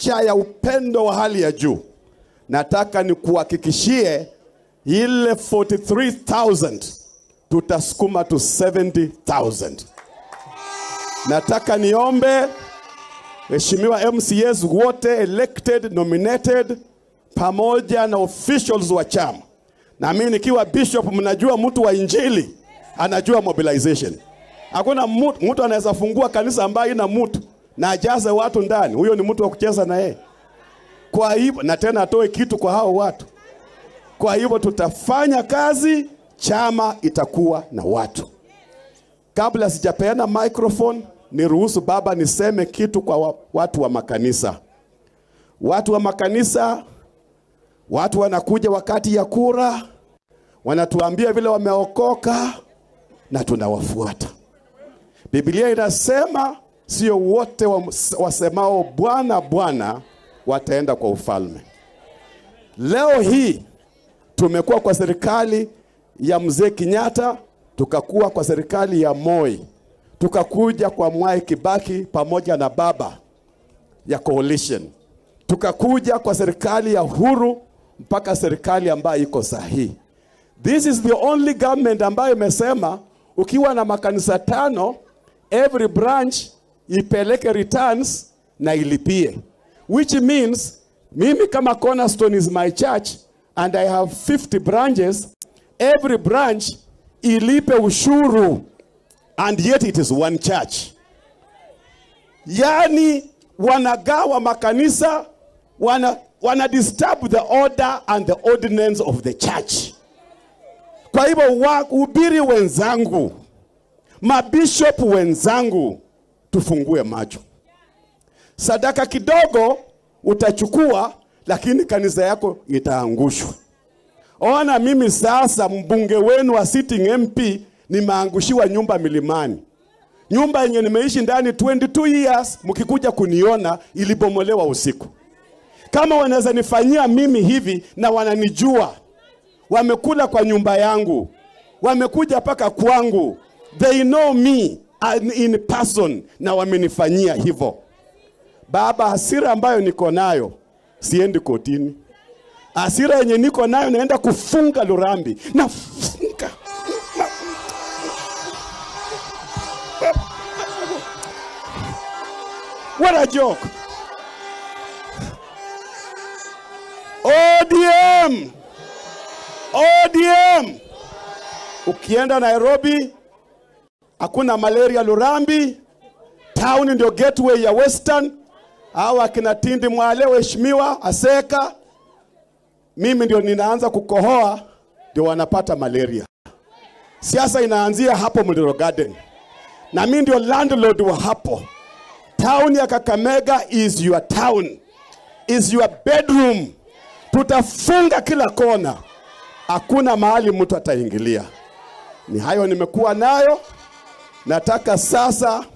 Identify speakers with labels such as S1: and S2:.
S1: licha ya upendo wa hali ya juu, nataka nikuhakikishie ile 43000 tutasukuma to 70000 nataka niombe Mheshimiwa MCAs wote elected, nominated pamoja na officials wa chama. Na mimi nikiwa bishop, mnajua mtu wa injili anajua mobilization. Hakuna mtu, mtu anaweza fungua kanisa ambayo ina mtu na ajaze watu ndani, huyo ni mtu wa kucheza na yeye. Kwa hivyo na tena atoe kitu kwa hao watu. Kwa hivyo tutafanya kazi, chama itakuwa na watu. Kabla sijapeana microphone, niruhusu baba niseme kitu kwa wa, watu wa makanisa. Watu wa makanisa, watu wanakuja wakati ya kura, wanatuambia vile wameokoka na tunawafuata. Biblia inasema sio wote wa- wasemao Bwana Bwana wataenda kwa ufalme. Leo hii tumekuwa kwa serikali ya mzee Kenyatta, tukakuwa kwa serikali ya Moi, tukakuja kwa Mwai Kibaki pamoja na baba ya coalition, tukakuja kwa serikali ya Uhuru mpaka serikali ambayo iko sahihi. This is the only government ambayo imesema ukiwa na makanisa tano, every branch ipeleke returns na ilipie, which means mimi kama Cornerstone is my church and I have 50 branches, every branch ilipe ushuru and yet it is one church. Yani wanagawa makanisa, wana, wana disturb the order and the ordinance of the church. Kwa hivyo wahubiri wenzangu, mabishop wenzangu, tufungue macho. Sadaka kidogo utachukua, lakini kanisa yako itaangushwa. Ona, mimi sasa mbunge wenu wa sitting MP nimeangushiwa nyumba milimani, nyumba yenye nimeishi ndani 22 years. Mkikuja kuniona ilibomolewa usiku. Kama wanaweza nifanyia mimi hivi, na wananijua wamekula kwa nyumba yangu, wamekuja mpaka kwangu, they know me and in person, na wamenifanyia hivyo. Baba, hasira ambayo niko nayo, siendi kotini. Hasira yenye niko nayo, naenda kufunga Lurambi, nafunga What a joke. ODM. ODM. Ukienda Nairobi hakuna malaria Lurambi. Town ndio gateway ya Western. Hao akina Tindi Mwale, waheshimiwa Aseka, mimi ndio ninaanza kukohoa, ndio wanapata malaria. Siasa inaanzia hapo Muliro Garden, na mimi ndio landlord wa hapo. Town ya Kakamega is your town, is your bedroom. Tutafunga kila kona, hakuna mahali mtu ataingilia. Ni hayo nimekuwa nayo, nataka sasa